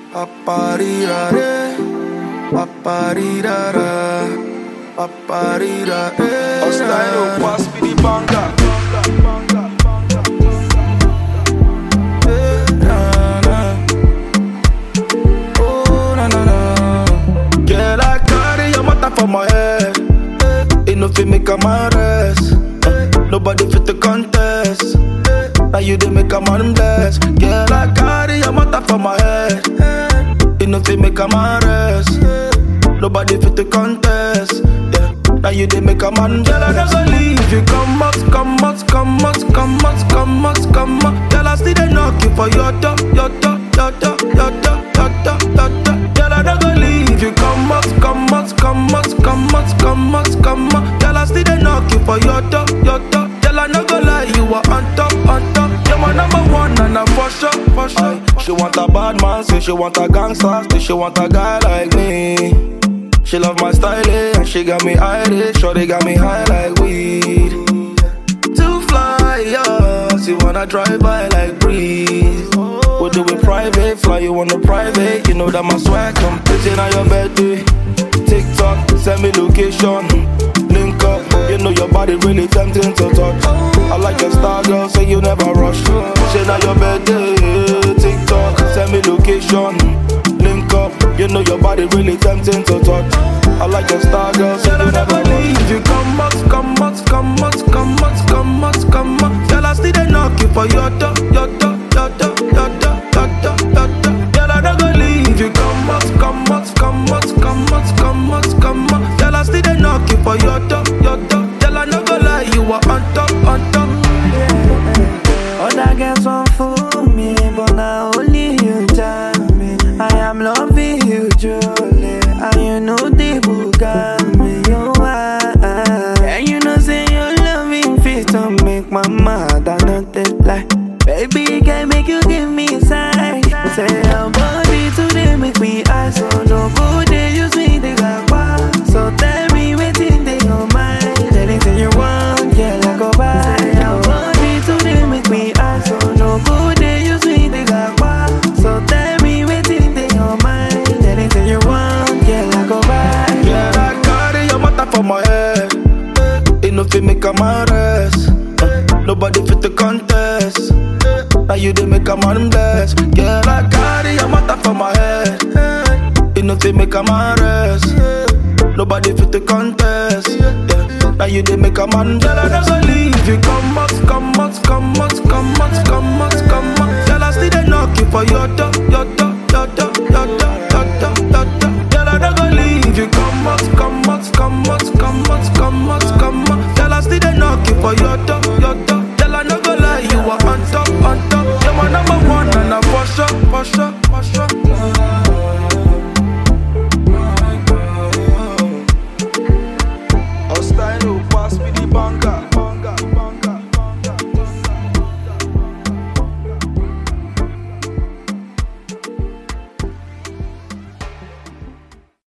Paparirare, paparirara, paparirare. Style pass me the banger. Eh, na, na. Oh, na, na, na. Girl, I carry your matter for my head. Ain't no fit make a man rest. Eh, Nobody fit to contest. Now you dey make a man bless. Girl, I carry your matter for my head. Ain't no fit make a man rest. Nobody fit to contest. Yeah. Now you dey make a man Girl, I never leave you. Come out, come out, come out, come out, come out, come out. Girl, I still dey knock you for your door, your door, your door, your door, your door, your door. Girl, I never leave you. Come out, come out, come out, come out, come out, come out. Girl, I still dey knock you for your door, your door. Girl, I no go lie, you are on top, on top. You're my number one, and I'm for sure, for sure. She want a bad man, say she want a gangster, say she want a guy like me. She love my style, eh, and she got me high, sure they got me high like weed. To fly, yeah, she wanna drive by like breeze. We do it private, fly you on the private. You know that my swag come pitching on your birthday. TikTok, send me location, link up. You know your body really tempting to touch. I like your style, girl, say you never rush. Say now your birthday, TikTok, send me location, link up. You know your body really tempting to touch. I like your style, girl, say you never leave. You come out, come out, come out, come out, come out, come out. Girl, I still dey knock you for your door, your door, your door, your door, your door, your door. Girl, I don't go leave you. Come out, come out, come out, come out, come out, come out. Girl, I still dey knock you for your door, your door. Girl, I no go lie, you are on top, on top. Other girls want fool me, but now only you tell me. I am loving you truly, and you know the book me. You are, and you know say your loving fit to make my mother not take lie. Baby, can make you give me a sign. Say your body today make me high, so no good day use me the gagwa. So tell me waiting they your mind. Anything you want, yeah, I go buy. Say your body today make me high, so no good day use me the gagwa. So tell me waiting they your mind. Anything you want, yeah, I go buy. Girl, I carry your matter for my head. Ain't no fit make a man rest. Uh, Nobody fit to contest. Now you dey make a man bless. Girl, I carry your matter for my head. Ain't no fit make a man rest. Nobody fit to contest. Yeah. Now you dey make a man. Girl, I never leave you. Come out, come out, come out, come out, come out, come out. Girl, I still dey knock you for your door, your door, your door,